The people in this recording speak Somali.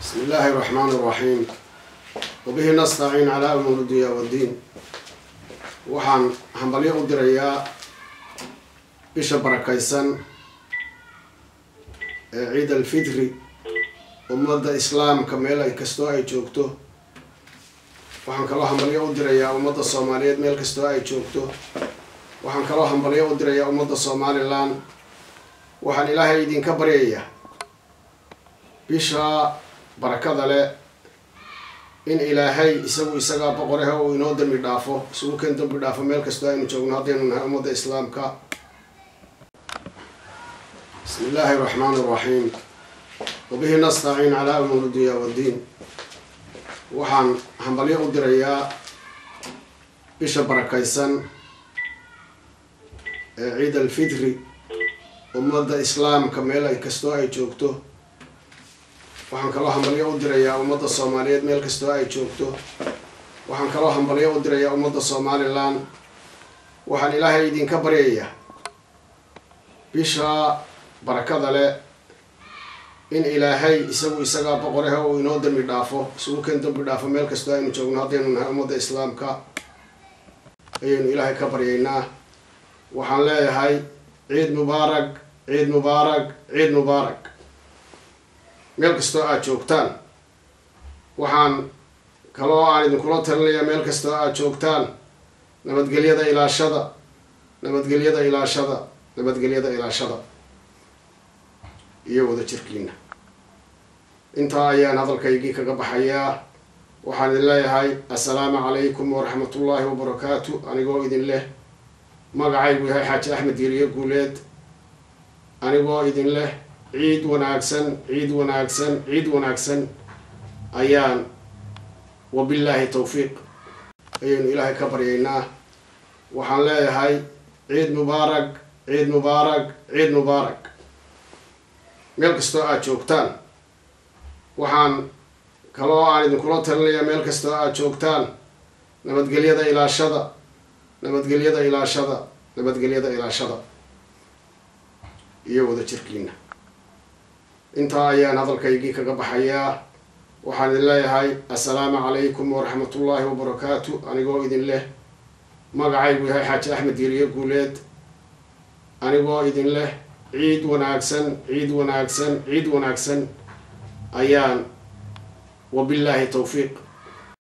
بسم الله الرحمن الرحيم وبه نستعين على أمور الدنيا والدين waxaan hambalyo u dirayaa bisha barakaysan ee ciid alfitri ummadda islaamka meel ay kastoo ay joogto waxaan kaloo hambalyo u dirayaa ummadda soomaaliyeed meel kastoo ay joogto waxaan kaloo hambalyo u dirayaa ummadda somalilan waxaan ilaahay idinka baryayaa bisha barakada leh in ilaahay isagu isagaa boqorehe uu inoo dambi dhaafo isugu keen dambi dhaafo meel kastoo aynu joogno haddaynu nahay ummadda islaamka bismi illaahi raxmaan raxiim wabihi nastaciin calaa umuur dunya waddiin waxaan hambalyo u dirayaa bisha barakaysan ee ciid alfitri ummadda islaamka meel ay kastoo ay joogto waxaan kaloo hambalyo u dirayaa ummadda soomaaliyeed meel kastoo ay joogto waxaan kaloo hambalyo u dirayaa ummadda somalilan waxaan ilaahay idinka baryayaa bisha barakada leh in ilaahay isagu isagaa boqorehe uu inoo dambi dhaafo isugu keen dambi dhaafo meel kastoo aynu joogno haddaynu nahay ummadda islaamka ayaynu ilaahay ka baryaynaa waxaan leeyahay ciid mubaarak ciid mubaarak ciid mubaarak meel kastoo aada joogtaan waxaan kaloo aan idinkula talinayaa meel kastoo aada joogtaan nabadgelyada ilaashada nabadgelyada ilaashada nabadgelyada ilaashada iyo wada jirkiina intaa ayaan hadalkaygii kaga baxayaa waxaan idin leeyahay assalaamu calaykum waraxmatullaahi wabarakaatu anigoo idin leh magacaygu yahay xaaji axmed yeriye guuleed anigoo idin leh ciid wanaagsan ciid wanaagsan ciid wanaagsan ayaan wabillaahi tawfiiq ayaynu ilaahay ka baryaynaa waxaan leeyahay ciid mubaarak ciid mubaarak ciid mubaarak meel kastoo aada joogtaan waxaan kaloo aan idinkula talinayaa meel kastoo aada joogtaan nabadgelyada ilaashada nabadgelyada ilaashada nabadgelyada ilaashada iyo wada jirkiina intaa ayaan hadalkaygii kaga baxayaa waxaan idin leeyahay assalaamu calaykum waraxmatullaahi wabarakaatu anigoo idin leh magacaygu yahay xaaji axmed yeriye guuleed anigoo idin leh ciid wanaagsan ciid wanaagsan ciid wanaagsan ayaan wabillaahi tawfiiq